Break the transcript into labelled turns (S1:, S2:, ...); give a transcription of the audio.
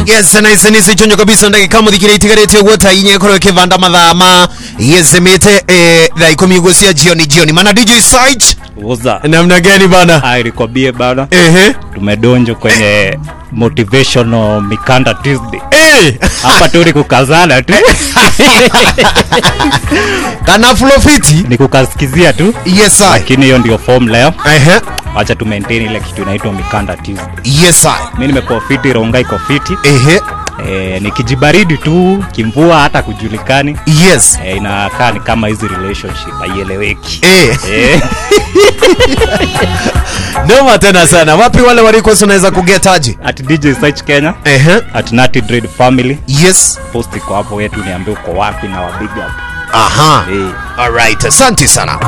S1: yes na ici nä ciconyo kabisa ndagä må thikire itigarä guota inye korwo kä vanda mathaa ma yezemä te thaa ikå mi guo cia jioni jioni mana dj site
S2: Uza.
S1: namna gani bana
S2: Hai nikwambie bana,
S1: ehe
S2: tumedonjo kwenye motivational mikanda Tuesday.
S1: Eh,
S2: Hapa tu ni kukazana tu,
S1: kana flofiti
S2: ni kukasikizia tu,
S1: yes I
S2: lakini hiyo ndio form leo.
S1: ehe
S2: Wacha tu maintain ile kitu inaitwa mikanda Tuesday.
S1: yes I
S2: Mimi nimekuwa fiti, ronga iko fiti
S1: ehe
S2: e, ni kijibaridi tu, kimvua hata kujulikani
S1: yes
S2: e, inakaa ni kama hizi relationship haieleweki
S1: eh
S2: e,
S1: noma tena sana wapi wale walikuwa unaweza kugetaji
S2: at DJ Search Kenya
S1: ehe
S2: at Natty Dread Family
S1: yes
S2: post iko hapo wetu, niambie uko wapi na wa big up
S1: aha
S2: Eh.
S1: alright asante sana